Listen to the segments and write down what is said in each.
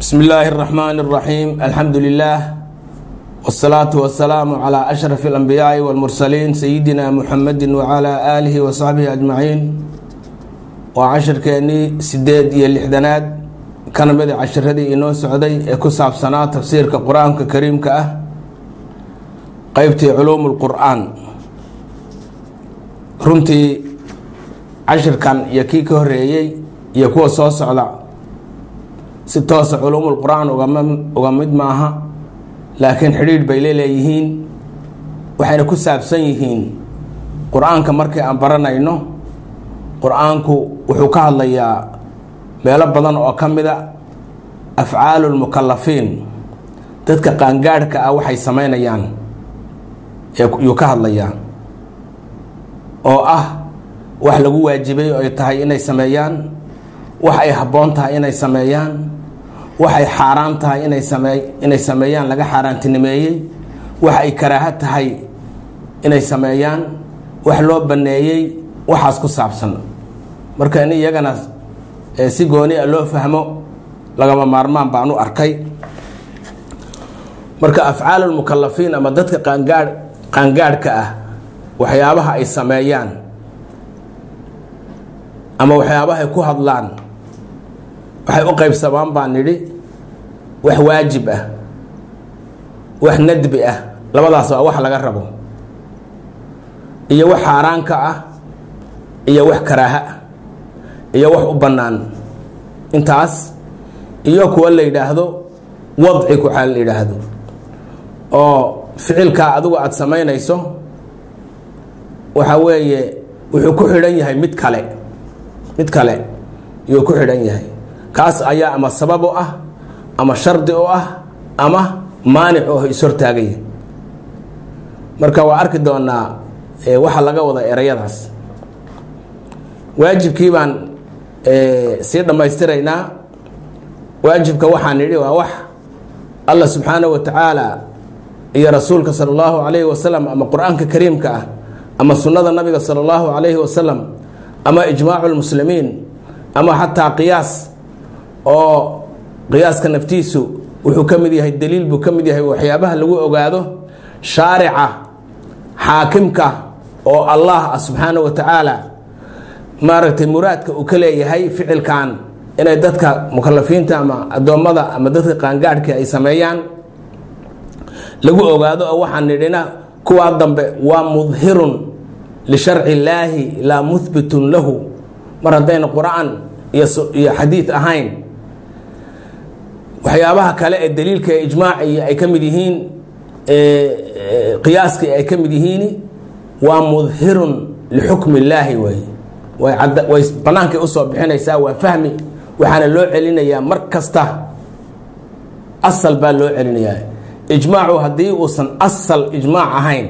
بسم الله الرحمن الرحيم الحمد لله والصلاة والسلام على أشرف الأنبياء والمرسلين سيدنا محمد وعلى آله وصحبه أجمعين وعشر كأني سديد يلحدناد كان بدي عشر هذه إنه سعودي كساب سنة تفسير كقرآن كريم كأه قيبتي علوم القرآن runtii cashirkan iyo kii ka horeeyey iyo kuwa soo socda si toosa culuumul qur-aan uga mid maaha laakiin xidhiidh bay leeleeyihiin waxayna ku saabsan yihiin qur-aanka markii aan baranayno qur-aanku wuxuu ka hadlayaa meelo badan oo ka mida afcaalu lmukalafiin dadka qaangaadhka ah waxay samaynayaan yuu ka hadlayaa oo ah wax lagu waajibay oo ay tahay inay sameeyaan wax ay habboon tahay inay sameeyaan waxay xaaraan tahay inay samee inay sameeyaan laga xaaraantinimeeyey wax ay karaaho tahay inay sameeyaan wax loo banneeyey waxaas ku saabsan marka in iyagana si gooni a loo fahmo lagama maarmaan baan u arkay marka afcaalulmukalafiin ama dadka qaangaadh qaangaadhka ah waxyaabaha ay sameeyaan ama waxyaabaha ay ku hadlaan waxay u qaybsamaan baan nidhi wax waajib ah wax nadbi ah labadaas waa wax laga rabo iyo wax xaaraanka ah iyo wax karaaha ah iyo wax u bannaan intaas iyo kuwa la yidhaahdo wadci kuxaa la yidhaahdo oo ficilkaa adigu aada samaynayso waxa weeye wuxuu ku xidhan yahay mid kale mid kale yuu ku xidhan yahay kaas ayaa ama sabab u ah ama shardi u ah ama maanic oo ishortaagaya marka waa arki doonaa waxa laga wada erayadaas waajibkii baan sii dhammaystiraynaa waajibka waxaan nidhi waa wax allah subxaanahu wa tacaala iyo rasuulka sala allahu calayhi wasalam ama qur-aanka kariimka ah ama sunnada nabiga sala allahu calayhi wasalam ama ijmaacu lmuslimiin ama xataa qiyaas oo qiyaaska naftiisu wuxuu ka mid yahay daliil buu ka mid yahay waxyaabaha lagu ogaado shaarica xaakimka oo allah ah subxaana wa tacaala maaragtay muraadka uu ka leeyahay ficilkan inay dadka mukalafiinta ama addoommada ama dadka qaangaadhka ay sameeyaan lagu ogaado oo waxaan nidhina kuwaa dambe waa mudhirun lisharci illaahi laa muhbitun lahu mar haddayna qur-aan iyo xadiid ahayn waxyaabaha kale ee daliilka ee ijmaaci ay ka mid yihiin qiyaaskii ay ka mid yihiin waa mudhirun lixukmi illaahi wey way bannaankay usoo bixinaysaa waa fahmi waxaana loo celinayaa mar kasta asal baa loo celinayaa ijmaacu haddii uusan asal ijmaac ahayn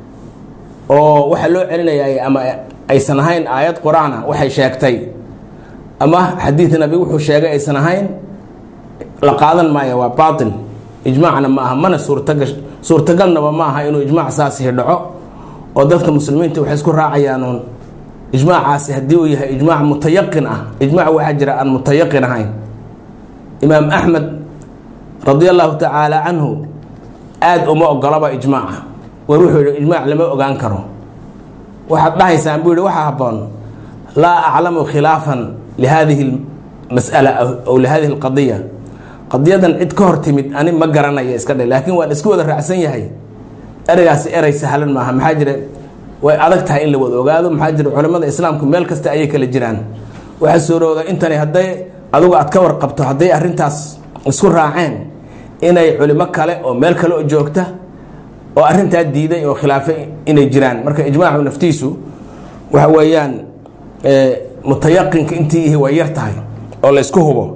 oo waxaa loo celinayaa ama aysan ahayn aayad qur-aan ah waxay sheegtay ama xadiid nabi wuxuu sheegay aysan ahayn la qaadan maayo waa baatil ijmaacna ma aha mana suurtaga suurtagalnaba ma aha inuu ijmaac saasihi dhaco oo dadka muslimiinta waxay isku raacayaanuun ijmaacaasi haddii uu yahay ijmaac mutayaqin ah ijmaac waxaa jira aan mutayaqin ahayn imaam axmed radi allahu tacaala canhu aada uma ogolaba ijmaaca war wuxuu yihi ijmaac lama ogaan karo waxaad dhahaysaan buu yihi waxaa habboon laa aclamu khilaafan lihadihi mas'ala aw lihadihi alqadiya qadiyadan cid ka hor timid ani ma garanaya iska dhe laakiin waan isku wada raacsan yahay ereygaasi erey sahlan maaha maxaa jira way adag tahay in la wada ogaado maxaa jira culimmada islaamku meel kasta ayay kala jiraan waxaa suurooda intani hadday adugu aad ka warqabto hadday arrintaas isku raaceen inay culimo kale oo meel kale oo joogta oo arrintaa diiday oo khilaafay inay jiraan marka ijmaacu naftiisu waxa weeyaan mutayaqinka intii ihi way yar tahay oo la ysku hubo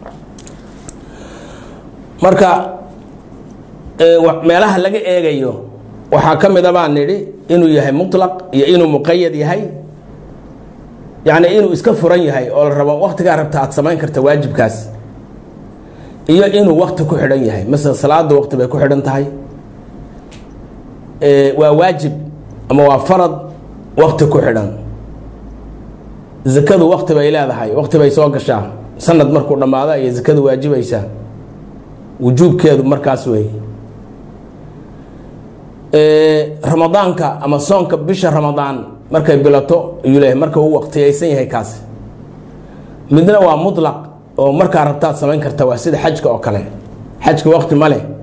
marka meelaha laga eegayo waxaa ka mid a baan nidhi inuu yahay mutlaq iyo inuu muqayad yahay yacni inuu iska furan yahay oo la rabo waktigaa rabta aad samayn karta waajibkaas iyo inuu wakti ku xidhan yahay masala salaada wakti bay ku xidhan tahay waa waajib ama waa farad wakti ku xidhan zakadu wakti bay leedahay wakti bay soo gashaa sanad markuu dhammaado ayay zakadu waajibaysaa wujuubkeedu markaas wey ramadaanka ama soonka bisha ramadaan markay bilato ayuu leeyahay marka uu waqtiyaysan yahay kaasi midna waa mutlaq oo markaa rabtaad samayn karta waa sida xajka oo kale xajka waqti ma leh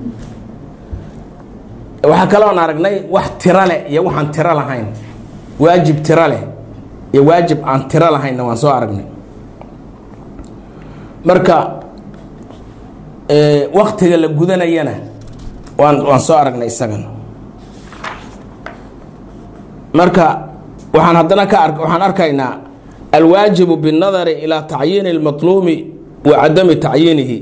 waxaa kaloon aragnay wax tiro leh iyo waxaan tiro lahayn waajib tiro leh iyo waajib aan tiro lahaynna waan soo aragnay marka waktiga la gudanayana waan waan soo aragnay isagan marka waxaan haddana ka ar waxaan arkaynaa alwaajibu binnadari ilaa tacyiini اlmatluumi wa cadami tacyiinihi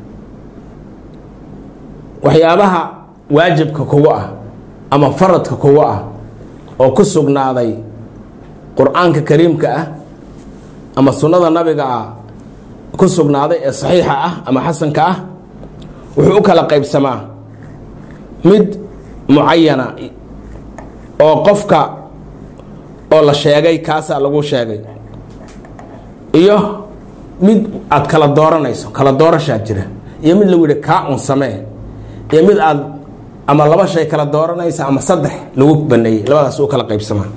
waxyaabaha waajibka kugu ah ama faradka kugu ah oo ku sugnaaday qur-aanka kariimka ah ama sunnada nabiga ah ku sugnaaday ee saxiixa ah ama xasanka ah wuxuu u kala qaybsamaa mid mucayana oo qofka oo la sheegay kaasaa lagu sheegay iyo mid aad kala dooranayso kala doorashaa jira iyo mid lagu yihi kaa un samee iyo mid aad ama laba shay kala dooranaysa ama saddex lagu baneeyey labadaas u kala qaybsamaa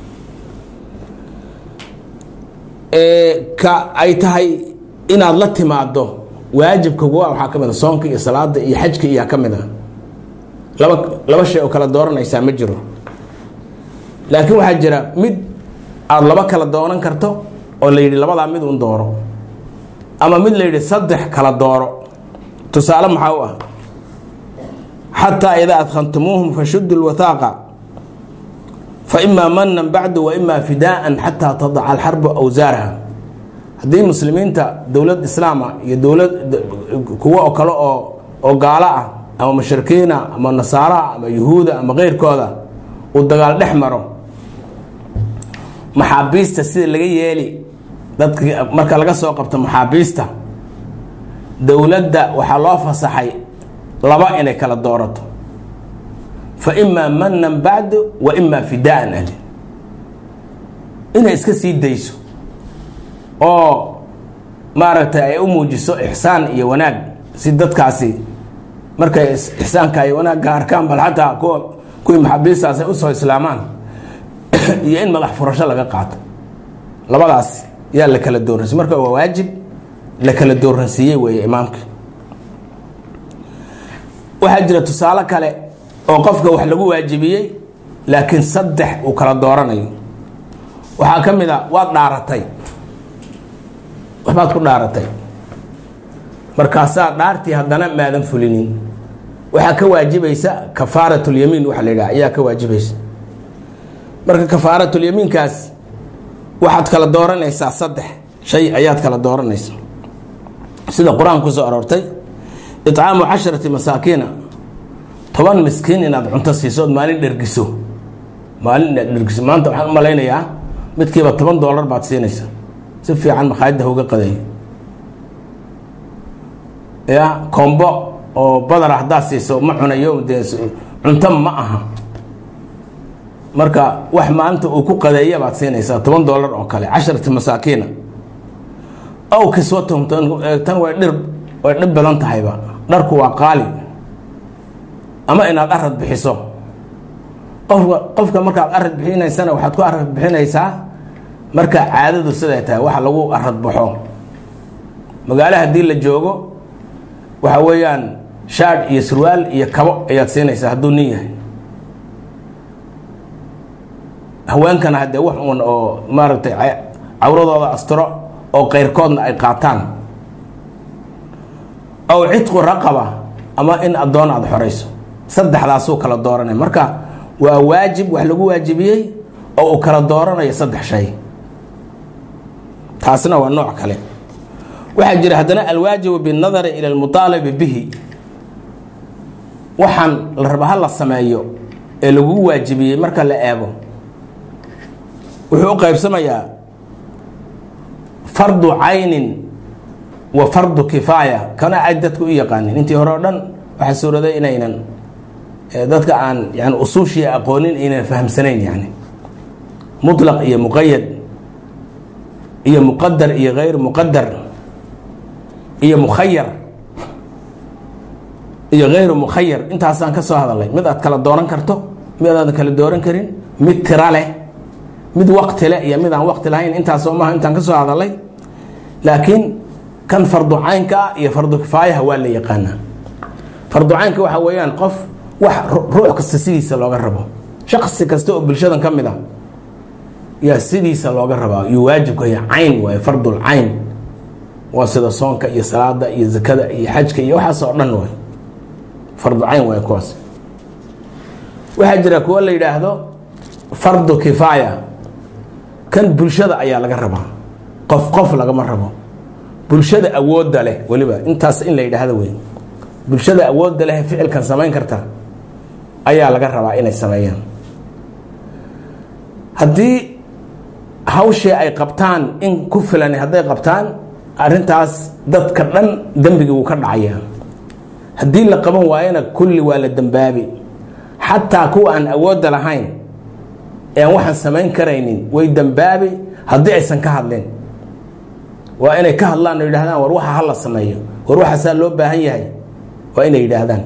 ka ay tahay inaad la timaado waajibka kuwa waxaa ka mid a soonka iyo salaada iyo xajka iyaa ka mid a laba laba shay oo kala dooranaysaa ma jiro laakiin waxaa jira mid aada laba kala dooran karto oo la yidhi labadaa mid un dooro ama mid la yidhi saddex kala dooro tusaale maxaa u ah xataa idaa adkhantumuuhum fashudu lwathaaqa fa imaa manan bacdu wa imaa fidaaan xataa tadaca alxarbu awsaaraha haddii muslimiinta dowlad islaama iyo dowlad kuwo oo kale oo oo gaalo ah ama mushrikiina ama nasaaraha ama yuhuuda ama keyrkooda uu dagaal dhex maro maxaabiista sida laga yeeli dadka marka laga soo qabto maxaabiista dowladda waxaa loo fasaxay laba inay kala doorato fa imaa manan bacdu wa imaa fidaan ali inay iska sii dayso oo maaragtay ay u muujiso ixsaan iyo wanaag si dadkaasi markay ixsaanka iyo wanaagga arkaan bal xataa kuwa kuwii maxaabiistaas ay usoo islaamaan iyo in madax furasho laga qaato labadaas yaa la kala dooransiy marka waa waajib la kala dooransiiyey weeye imaamka waxaa jira tusaale kale oo qofka wax lagu waajibiyey laakiin saddex uu kala dooranayo waxaa ka mid a waad dhaaratay waxbaad ku dhaaratay markaasaa dhaartii haddana maadan fulinin waxaa ka waajibaysa kafaaratyamiin waxa la yidhaha ayaa ka waajibaysa marka kafaaratulyamiinkaas waxaad kala dooranaysaa saddex shay ayaad kala dooranaysa sida qur-aanka kusoo aroortay icaamu casharati masaakiina toban miskiin inaad cunto siiso ood maalin dhergiso maalin inaad dhergiso maanta waxaan u malaynayaa midkiiba toban doolar baad siinaysa si fiican makhaayadda hauga qadeeyo ya kombo oo badar haddaad siiso ma cunayo dee cunto ma aha marka wax maalinta uu ku qadeeya baad siinaysaa toban doolar oo kale casharati masaakiina ow kiswatum tan way dhir way dhib badan tahayba dharku waa qaali ama inaad arad bixiso qofka qofka markaad arad bixinaysana waxaad ku arad bixinaysaa marka caadadu siday tahay waxa lagu arad baxo magaalo haddii la joogo waxa weeyaan shaadh iyo surwaal iyo kabo ayaad siinaysaa hadduu nin yahay haweenkana haddee wax uun oo maaragtay cawradooda astiro oo keyrkoodna ay qaataan ow cidqu raqaba ama in addoon aada xorayso saddexdaasuu kala dooranay marka waa waajib wax lagu waajibiyey oo uu kala dooranayo saddex shay taasna waa nooc kale waxaa jira haddana alwaajibu binnadari ila almuaalabi bihi waxaan la raba ha la sameeyo ee lagu waajibiyey marka la eego wuxuu u qaybsamayaa fardu caynin wa fardu kifaaya kana ay dadku u yaqaanin intii hore o dhan waxaa suuraday inaynan dadka aan yani usuushii aqoonin aynan fahamsanayn yani mutlaq iyo muqayad iyo muqadar iyo gayr muqadar iyo mukhayar iyo hayru mukhayar intaasaan ka soo hadalnay mid aad kala dooran karto mid aadan kala dooran karin mid tira leh mid waqti leh iyo mid aan waqti lahayn intaasoo maaha intaan ka soo hadalnay laakiin kan fardu caynka ah iyo fardu kifaayaha waa la yaqaanaa fardu caynka waxa weeyaan qof wax ruux kasta sidiisa looga rabo shaqsi kasta oo bulshadan ka mid a yaa sidiisa looga rabaa iyo waajibka iyo cayn waaye fardul cayn waa sida soonka iyo salaada iyo zakada iyo xajka iyo waxaas oo dhan waay fardu cayn waay kuwaas waxaa jira kuwo la yidhaahdo fardu kifaaya kan bulshada ayaa laga rabaa qof qof lagama rabo bulshada awoodda leh weliba intaas in la yidhaahdo wey bulshada awoodda leh ficilkan samayn karta ayaa laga rabaa inay sameeyaan haddii hawshii ay qabtaan in ku filan hadday qabtaan arrintaas dadka dhan dembigii wuu ka dhacaya haddii la qaban waayana kulli waa la dembaabi xataa kuwa aan awoodda lahayn ee aan waxaan samayn karaynin way dembaabi haddii aysan ka hadlin waa inay ka hadlaan oo yidhahdaan war waxa hala sameeyo war waxaasaa loo baahan yahay waa inay yidhaahdaan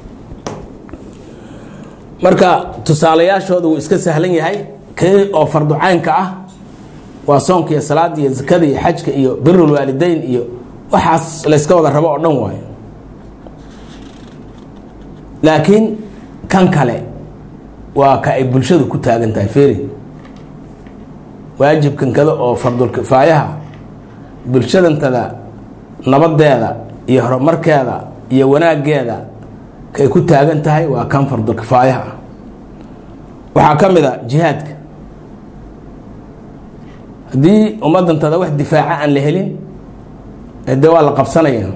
marka tusaalayaashooda wuu iska sahlan yahay kii oo fardu caynka ah waa soonka iyo salaada iyo zakada iyo xajka iyo birul waalideyn iyo waxaas layska wada rabo oo dhan waayo laakiin kan kale waa ka ay bulshadu ku taagan tahay feri waajibkan kada oo fardulkifaayaha bulshadantada nabadeeda iyo horumarkeeda iyo wanaageeda kay ku taagan tahay waa kan fardulkifaayaha ah waxaa ka mid a jihaadka haddii ummadantada wax difaaca aan la helin de waa la qabsanaya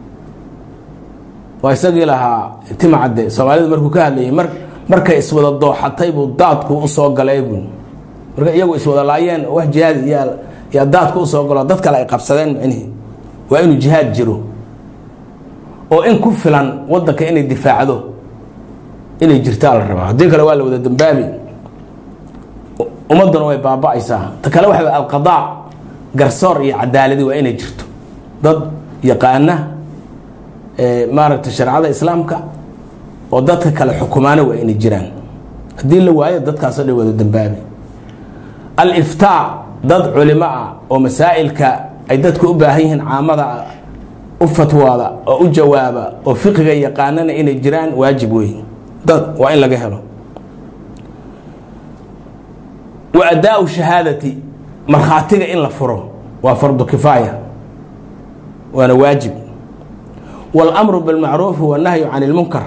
waa isagii lahaa timacadde soomaalida markuu ka hadlayay mar markay iswada dooxatay buu daadku usoo galay buu marka iyagu iswada laayeen wax jihaad yaa yaa daadku usoo galo dad kale ay qabsadeen micnihi waa inuu jihaad jiro oo in ku filan wadanka inay difaacdo inay jirtaa la rabaa haddii kale waa la wada dambaabi ummadduna way baaba-aysaa ta kale waxa alqadaa garsoor iyo cadaaladi waa inay jirto dad yaqaana maaragtay shareecada islaamka oo dadka kale xukumaana waa inay jiraan haddii la waayo dadkaasoo dhan wada dambaabi aliftaa dad culimo ah oo masaa'ilka ay dadku u baahan yihiin caamada u fatwaada oo u jawaaba oo fiqiga yaqaanana inay jiraan waajib wey dad waa in laga helo wa adaau shahaadati markhaatiga in la furo waa fardu kifaaya waana waajib waاlamru biاlmacruufi wannahyu can اlmunkar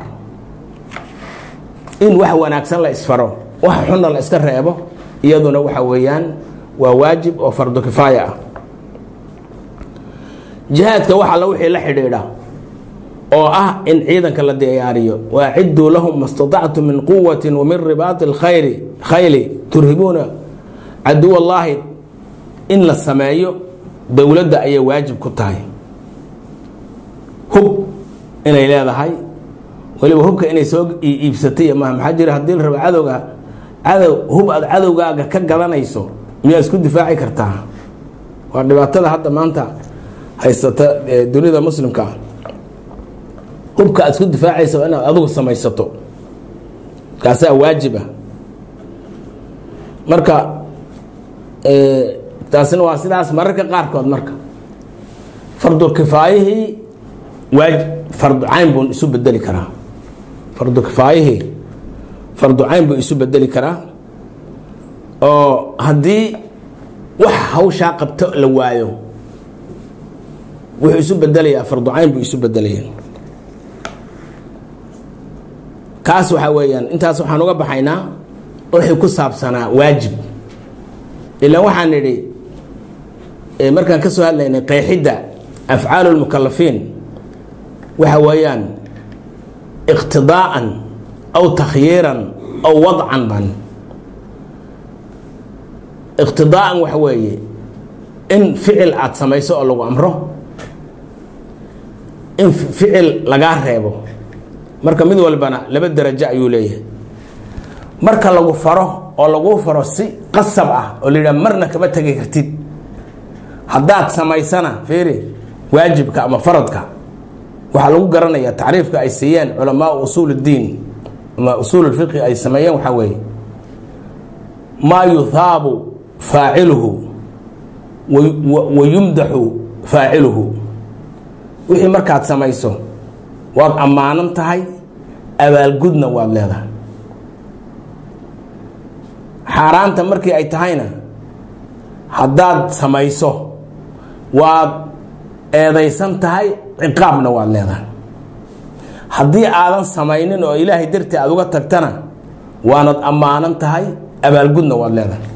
in wax wanaagsan la isfaro wax xunna la iska reebo iyaduna waxa weeyaan waa waajib oo fardu kifaaya ah jihaadka wax alla wixii la xidhiidha oo ah in ciidanka la diyaariyo waaciduu lahum ma staطactu min quwati wamin ribaati اlkhayri khayli turhibuuna caduw allaahi in la sameeyo dowladda ayay waajib ku tahay hub inay leedahay weliba hubka inay soo iibsatay maaha maxaa jira haddii la rabo cadowga cadow hub aad cadowgaaga ka gadanayso miyaa isku difaaci kartaa waa dhibaatada hadda maanta haysata dunida muslimka ah hubka aad isku difaacaysa waa inaad adigu samaysato kaasaa waajiba marka taasina waa sidaas mararka qaarkood marka fardulkifaayihii waaj fardu cayn buu isu bedeli karaa fardu kifaayihii fardu cayn buu isu bedeli karaa oo haddii wax hawshaa qabto la waayo wuxuu isu bedelayaa fardu cayn buu isu bedelaya kaas waxaa weeyaan intaas waxaan uga baxaynaa wixii ku saabsanaa waajib ilaan waxaan nidhi markaan ka soo hadlaynay qeexidda afcaalu lmukalafiin waxa weeyaan iqtidaa'an aw takhyiiran aw wadcan ban iqtidaa'an waxa weeye in ficil aada samayso oo lagu amro in ficil lagaa reebo marka mid walbana laba darajo ayuu leeyahay marka lagu faro oo lagu faro si qasab ah oo la yidhaha marna kama tegi kartid haddaad samaysana fiiri waajibka ama faradka waxaa lagu garanayaa tacriifka ay siiyeen culamaau usuul اddiin ama usuul اfiqhi ay sameeyeen waxaa weeye maa yuhaabu faaciluhu wa yumdaxu faaciluhu wixii markaad samayso waad ammaanan tahay abaalgudna waad leedahay xaaraanta markii ay tahayna haddaad samayso waad eedaysan tahay ciqaabna waad leedahay haddii aadan samaynin oo ilaahay dartii aad uga tagtana waanad ammaanan tahay abaalgudna waad leedahay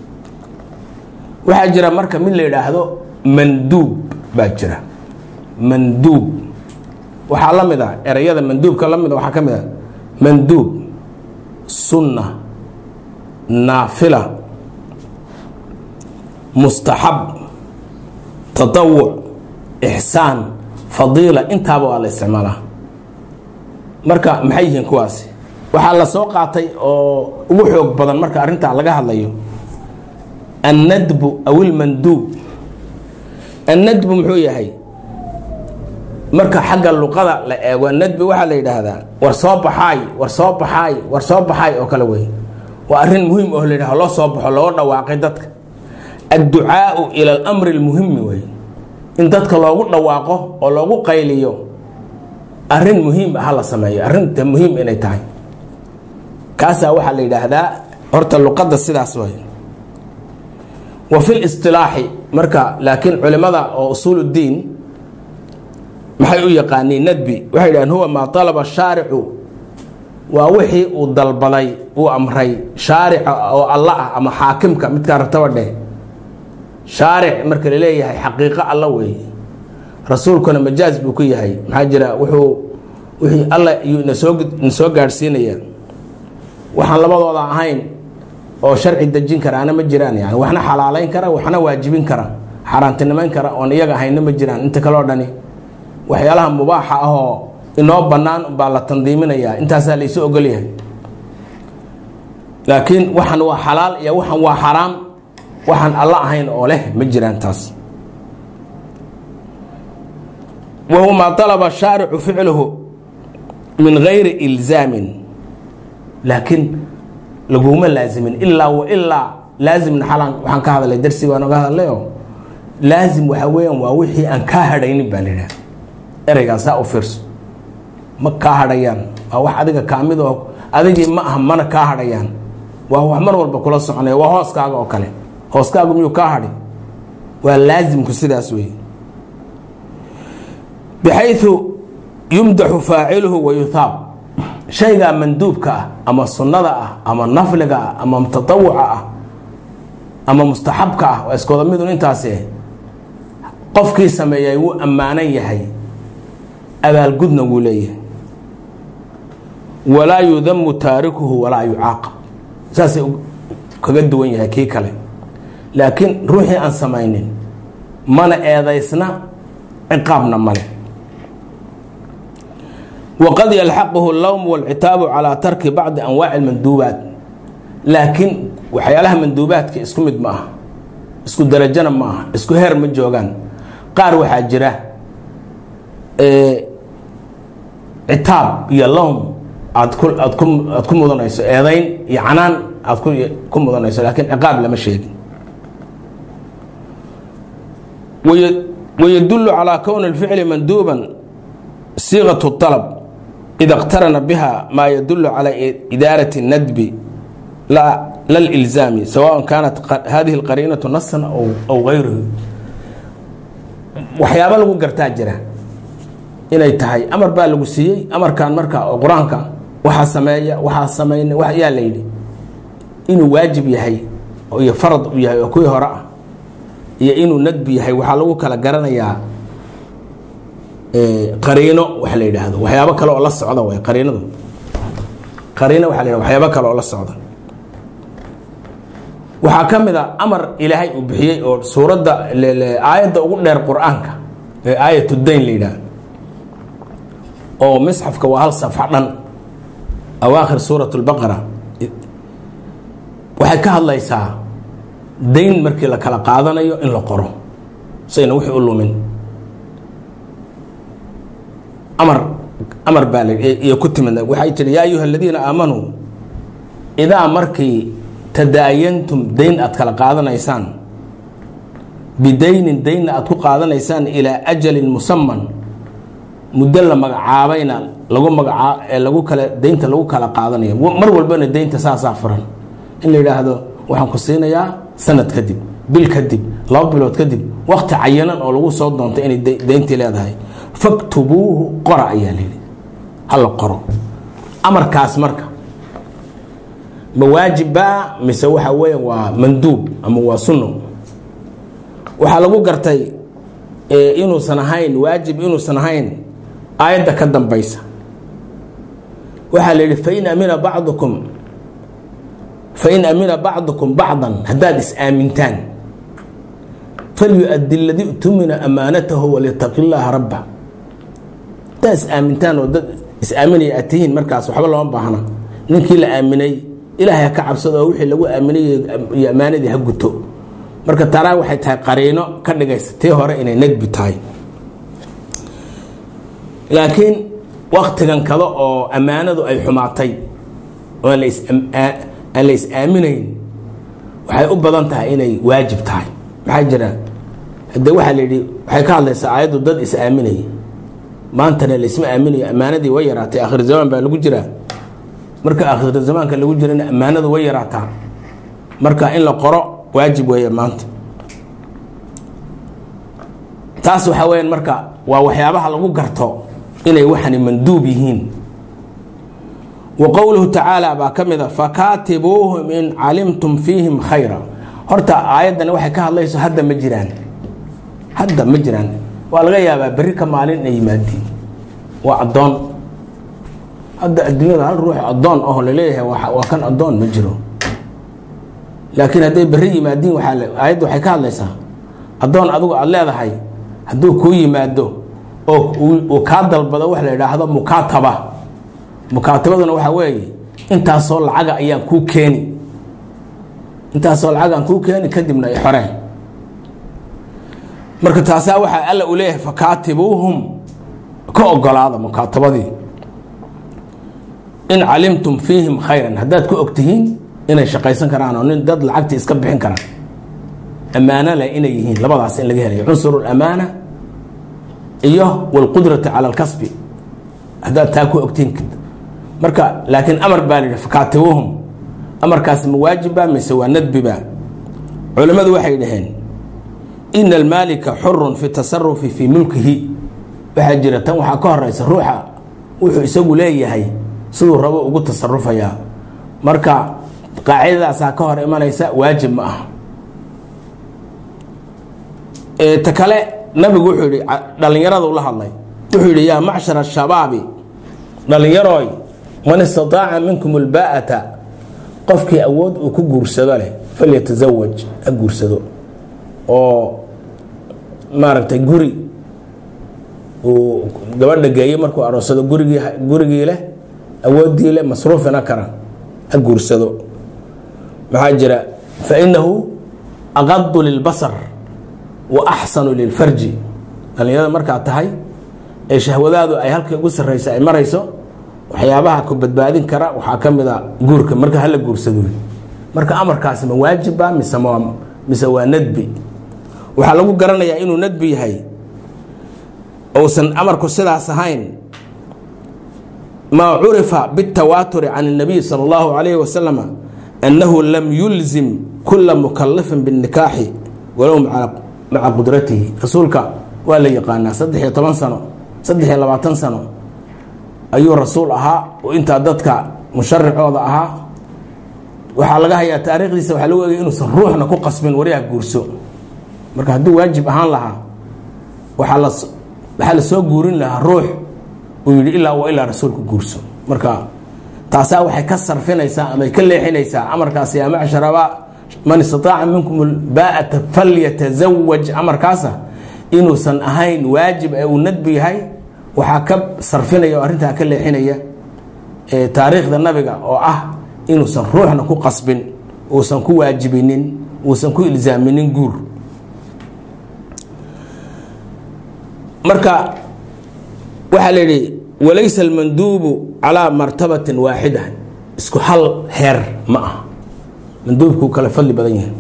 waxaa jira marka mid la yidhaahdo manduub baa jira manduub waxaa la mid a ereyada manduubka la mid a waxaa ka mid a manduub sunna naafila mustaxab tatawuc ixsaan fadiila intaaba waa la isticmaalaa marka maxay yihiin kuwaasi waxaa la soo qaatay oo ugu xoog badan marka arrintaa laga hadlayo annadbu aw ilmanduub annadbu muxuu yahay marka xagga luqada la eego annadbi waxaa la yidhaahdaa war soo baxaay war soo baxaay war soo baxaay oo kale wey waa arrin muhiim oo la yidhahdo loo soo baxo loo dhawaaqay dadka adducaau ila alamri almuhimi wey in dadka loogu dhawaaqo oo loogu qayliyo arrin muhiim ah la sameeyo arrinta muhiim inay tahay kaasaa waxaa la yidhaahdaa horta luqadda sidaas way wa fi listilaaxi marka laakiin culimada oo usuul uddiin maxay u yaqaaniin nadbi waxay yidhahdeen huwa maa talaba shaaricu waa wixii uu dalbaday uu amray shaarica oo alla ah ama xaakimka midkaa rabtaba dheh shaaric marka la leeyahay xaqiiqo alla weeye rasuulkuna majaaz buu ku yahay maxaa jira wuxuu wixii alla iyuu nasoo nasoo gaadhsiinaya waxaan labadooda ahayn oo sharci dejin karaana ma jiraan yani waxna xalaalayn kara waxna waajibin kara xaaraantinimayn kara oon iyaga ahaynna ma jiraan inta kaleo dhani waxyaalaha mubaaxa ahoo inoo bannaan baa la tandiiminayaa intaasaa la isu ogolyahay laakiin waxan waa xalaal iyo waxan waa xaraam waxaan alla ahayn oo leh ma jiraan taas wa huwa maa talaba shaaricu ficluhu min gayri ilzaamin laakiin laguma laazimin ilaa wa ilaa laazimna xalaan waxaan ka hadalay darsi baan oga hadalayo laazim waxaa weeyaan waa wixii aan kaa hadhaynin baa la yidhaha ereygaan saa u fiirso ma kaa hadhayaan waa wax adiga kaamid oo adigii ma aha mana kaa hadhayaan waa wax mar walba kula soconaya waa hooskaaga oo kale hooskaagu miyuu kaa hadhi waa laazimku sidaas wey bixayu yumdaxu faaciluhu wa yuhaab shaygaa manduubka ah ama sunnada ah ama nafliga ah ama tatawuca ah ama mustaxabka ah waa iskooda midun intaasi qofkii sameeyay wuu ammaanan yahay abaalgudna wuu leeyahay walaa yudamu taarikuhu walaa yucaaqab saasay kaga duwan yahay kii kale laakiin ruuxii aan samaynin mana eedaysna ciqaabna male waqad yalxaquhu lowm walcitaabu calaa tarki bacdi anwaaci manduubaat laakiin waxyaalaha manduubaadka isku mid ma aha isku darajana ma aha isku heer ma joogaan qaar waxaa jira citaab iyo lowm aad ku aad ku aad ku mudanayso eedayn iyo canaan aad ku ku mudanayso laakiin ciqaab lama sheegin wayadulu calaa kowni اlficli manduuban siiqaة الطalb ida اqtarana biha maa yadulu calى idaaraة الnadbi la lilzaami sawaء kaanat hadihi اlqariinaةu nasan aw gayruhu waxyaaba lagu gartaa jira inay tahay amar baa lagu siiyey amarkan marka oo qur-aanka waxaa sameeya waxaa sameyn yaa la yidhi inuu waajib yahay iyo farad u yahay oo kuwii hore ah iyo inuu nadbi yahay waxaa lagu kala garanayaa qariino wax la yidhaahdo waxyaabo kale oo la socda way qariinadu qariino waxa la yidhahdo waxyaabo kale oo la socda waxaa ka mid a amar ilaahay uu bixiyey oo suuradda aayadda ugu dheer qur-aanka ee aayatu dayn la yidhahdo oo misxafka waa hal safxa dhan awaakhir suurat اlbaqara waxay ka hadlaysaa dayn markii la kala qaadanayo in la qoro sayna wixii u lumin amar amar baa iyo ku timid waxay tiri yaa ayuha aladiina aamanuu idaa markii tadaayantum dayn aad kala qaadanaysaan bidaynin daynna aad ku qaadanaysaan ilaa ajalin musaman muddo la magacaabayna lagu magacaa ee lagu kala daynta lagu kala qaadanayo mar walbana daynta saasaa furan in la yidhaahdo waxaan ku siinayaa sanad kadib bil kadib laba bilood kadib wakti cayanan oo lagu soo doonto inay dayntii leedahay faktubuuhu qora ayaa layidhi hala qoro amarkaas marka ma waajibbaa mise waxa weya waa manduub ama waa sunno waxaa lagu gartay inuusan ahayn waajib inuusan ahayn aayadda ka dambaysa waxaa la yidhi fain amina bacdukum fain amina bacdukum bacdan haddaad is-aamintaan falyuaddi ladii utumina amaanatahu walyataqi llaaha rabba haddaad is-aamintaan oo dad is-aaminaya aad tihiin markaas waxba looma baahna ninkii la aaminay ilaahay ha ka cabsado oo wixii lagu aaminay iyo ammaanadii ha guto marka taraa waxay tahay qariino ka dhigaysa tii hore inay negbi tahay laakiin waktigan kale oo ammaanadu ay xumaatay oo aan la is-aaminayn waxay u badan tahay inay waajib tahay maxaa jira hade waxaa layidhi waxay ka hadlaysaa aayaddu dad is-aaminaya maantana laisma aaminayo ammaanadii way yaraatay akhir zamaan baa lagu jiraa marka akhir zamaanka lagu jirana ammaanadu way yaraataa marka in la qoro waajib weeye maanta taas waxaa weyaan marka waa waxyaabaha lagu garto inay waxani manduub yihiin wa qowluhu tacaala baa ka mid a fakaatibuuhum in calimtum fiihim khayra horta aayaddani waxay ka hadlayso hadda ma jiraan hadda ma jiraan waa laga yaabaa berri ka maalin inay yimaadiin waa addoon hadda adduunyada hal ruux addoon aho laleeyahay waa kan addoon ma jiro laakiin hadday berri yimaadiin aayadda waxay ka hadlaysaa addoon adigu aada leedahay hadduu kuu yimaado oo uu kaa dalbado wax la yidhaahdo mukaataba mukaatabaduna waxaa weeye intaasoo lacaga ayaan kuu keeni intaasoo lacag aan kuu keeni kadibna i xoreen marka taasaa waxaa alla u leeyahay fakaatibuuhum ka ogolaada mukaatabadii in calimtum fiihim khayran haddaad ku ogtihiin inay shaqaysan karaan oo nin dad lacagtii iska bixin karaan ammaano leh inay yihiin labadaas in laga helayo cunsur lamaana iyo wlqudrati cala alkasbi haddaad taa ku ogtihiin marka laakiin amar baa la yidhi fakaatibuuhum amarkaasi ma waajiba mise waa nadbiba culimmadu waxay dhaheen ina almaalika xurun fi tasarufi fii mulkihi waxaa jira tan waxaa ka horeysa ruuxa wuxuu isagu leeyahay siduu rabo ugu tasarufayaa marka qaacidadaasaa ka hor imanaysa waajib ma aha ta kale nabigu wuxuu yihi dhallinyarada ula hadlay wuxuu yidhi yaa macshar ashabaabi dhallinyarooy man istataaca minkum ulbaa'ata qofkii awood uu ku guursado leh falyatasawaj ha guursado oo maaragtay guri uu gabadha geeyo markuu aroosado gurigii gurigii leh awooddii leh masruufina kara ha guursado maxaa jira fainahu aqadu lilbasar wa axsanu lilfarji dhallinyarada markaad tahay ee shahwadaadu ay halkii ugu sarraysa ay marayso waxyaabaha ku badbaadin kara waxaa ka mid a guurka marka hala guursado marka amarkaasi ma waajiba mise mise waa nadbi waxaa lagu garanayaa inuu nadbi yahay uusan amarku sidaas ahayn maa curifa biاtawaaturi can الnabiy salى اllahu alayh wasalam annahu lam yulzim kula mukalafin biاnikaaxi walow maca qudratihi rasuulka waa la yaqaanaa saddex iyo toban sano saddex iyo labaatan sano ayuu rasuul ahaa oo intaa dadka musharicooda ahaa waxaa laga hayaa taariikhdiisa waxaa lagu egay inuusan ruuxna ku qasbin waryaha guurso marka hadduu waajib ahaan lahaa waxaa la waxaa la soo guurin lahaa ruux uu yidhi ilaa wa ilaa rasuulku guurso marka taasaa waxay ka sarfinaysaa ama ay ka leexinaysaa amarkaas yaa macsharaba man istataaca minkum baa'ata falyatasawaj amarkaasa inuusan ahayn waajib ee uu nadbi yahay waxaa ka sarfinaya oo arrintaa ka leexinaya taariikhda nabiga oo ah inuusan ruuxna ku qasbin uusan ku waajibinin uusan ku ilzaaminin guur marka waxaa la yidhi walaysa almanduubu calaa martabatin waaxida isku hal heer ma aha manduubkuu kale fadli badan yahay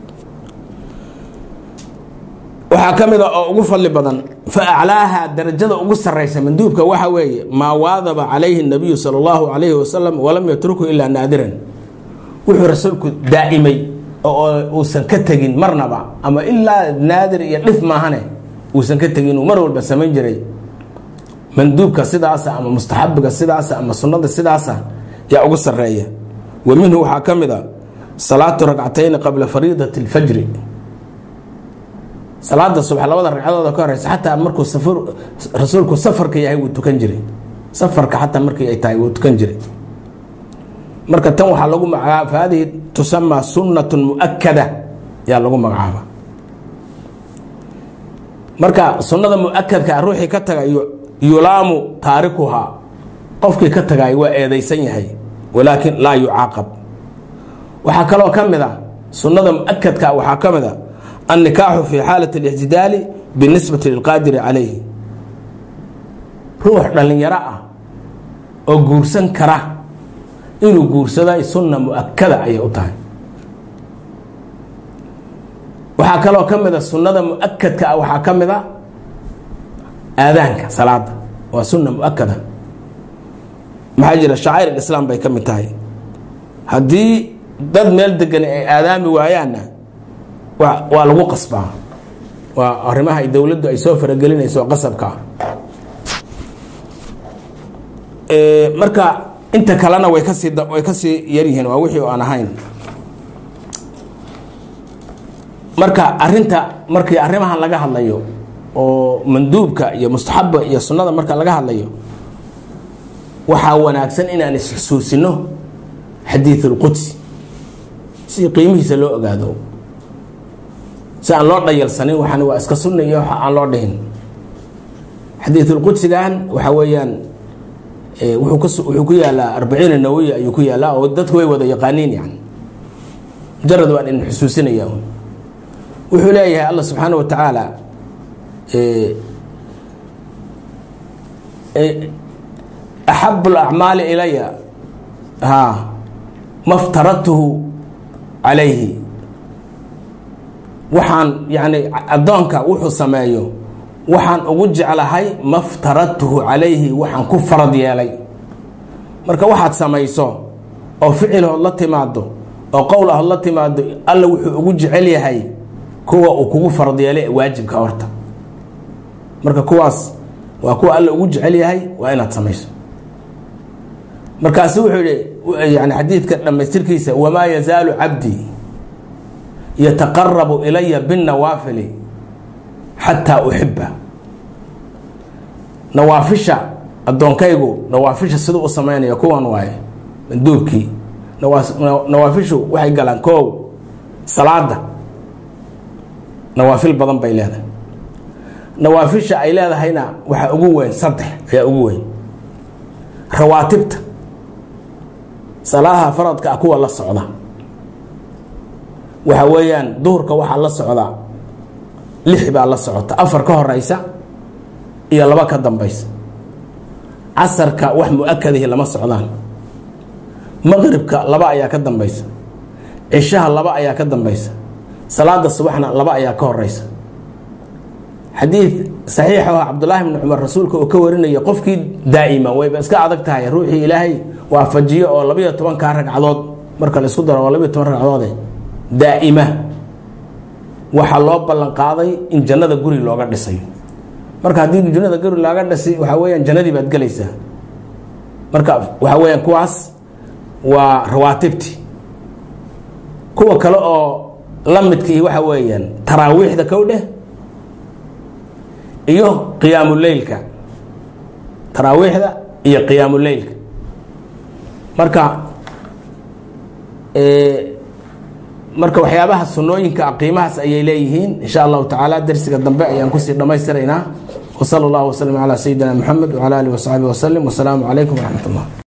waxaa ka mid a oo ugu fadli badan fa aclaaha darajada ugu saraysa manduubka waxa weeye maa waadaba calayhi nabiyu sala allahu calayhi wasalam walam yatruku ilaa naadiran wuxuu rasuulku daa'imay oo uusan ka tegin marnaba ama ilaa naadir iyo dhif maahane uusan ka tegin uu mar walba samayn jiray manduubka sidaasa ama mustaxabiga sidaasa ama sunnada sidaasa yaa ugu sareeya wa minhu waxaa ka mid a salaatu ragcatayni qabla fariidati اlfajri salaada subax labada ragcadooda ka horeysa xataa markuu safar rasuulku safarka yahay wuu tukan jiray safarka xataa markii ay tahay wuu tukan jiray marka tan waxaa lagu magacaaba fa hadihi tusamaa sunnat muakada yaa lagu magacaaba marka sunnada muakadka ruuxii ka taga yulaamu taarikuhaa qofkii ka tagay waa eedeysan yahay walaakin laa yucaaqab waxaa kaloo ka mid a sunnada muakadka waxaa ka mid a annikaaxu fi xaalat اlictidaali binisbati lilqaadiri calayhi ruux dhallinyaro ah oo guursan kara inuu guursada sunna muakada ayay u tahay waxaa kaloo ka mid a sunnada muakadka ah waxaa ka mid a aadaanka salaada waa sunna muakada maxaa jira shacair islaam bay ka mid tahay haddii dad meel degan ay aadaami waayaanna waa lagu qasbaa waa arrimaha ay dowladdu ay soo faragelinayso qasabka marka inta kalena way kasii way kasii yaryihiin waa wixii aan ahayn marka arinta markii arrimahan laga hadlayo oo manduubka iyo mustaxaba iyo sunnada marka laga hadlayo waxaa wanaagsan inaan isxusuusino xadiid اlqudsi si qiimihiisa loo ogaado si aan loo dhayalsanin waxaan waa iska sunna iyo waxa aan loo dhihin xadiidulqudsigan waxa weeyaan wuxuu ku yaalaa arbaciina nawawi ayuu ku yaalaa oo dadku way wada yaqaaniin yani mujarad waan idin xusuusinaya wuxuu leeyahay allah subxaana wa tacaala axabu alacmaali ilaya ha ma ftaradtuhu calayhi waxaan yani addoonka wuxuu sameeyo waxaan ugu jeclahay ma ftaradtuhu calayhi waxaan ku farad yeelay marka waxaad samayso oo ficilhood la timaado oo qowl ahood la timaado alla wuxuu ugu jecel yahay kuwa uu kugu farad yeelay waajibka horta marka kuwaas waa kuwa alla ugu jecel yahay waa inaad samayso markaasu wuxuu yihi yani xadiidka dhammaystirkiisa wamaa yazaalu cabdii yataqarabu ilaya binnawaafili xataa uxiba nawaafisha addoonkaygu nawaafisha siduu u sameynaya kuwan waaye manduubkii nawaafishu waxay galaan koow salaada nawaafil badan bay leedahay nawaafisha ay leedahayna waxaa ugu weyn saddex ayaa ugu weyn rawaatibta salaadaha faradka ah kuwa la socda waxa weeyaan duhurka waxaa la socda lix baa la socota afar ka horeysa iyo laba ka dambeysa casarka wax mu-akadihi lama socdaan maqribka laba ayaa ka dambeysa cishaha laba ayaa ka dambeysa salaada subaxna laba ayaa ka horeysa xadiid saxiix ah cabdulaahi bni cumar rasuulka uu ka warinaya qofkii daa'ima wayba iska adag tahay ruuxii ilaahay waafajiyo oo labayo tobankaa ragcadood marka la isku daro waa labayo toban ragcadoode daa'ima waxaa loo ballan qaaday in jannada guri looga dhisayo marka haddii jannada guri looga dhisay waxaa weyaan jannadii baad gelaysaa marka waxaa weyaan kuwaas waa rawaatibti kuwa kale oo la midkii waxa weeyaan taraawiixda kow dheh iyo qiyaamuleylka taraawiixda iyo qiyaamuleylka marka marka waxyaabaha sunooyinka qiimahaas ayay leeyihiin insha allahu tacaala dersiga dambe ayaan kusii dhammaystiraynaa wsala allahu waslm calaa sayidina moxamed wcala alihi wasaxbi waslem wasalaamu calaykum waraxmat ullah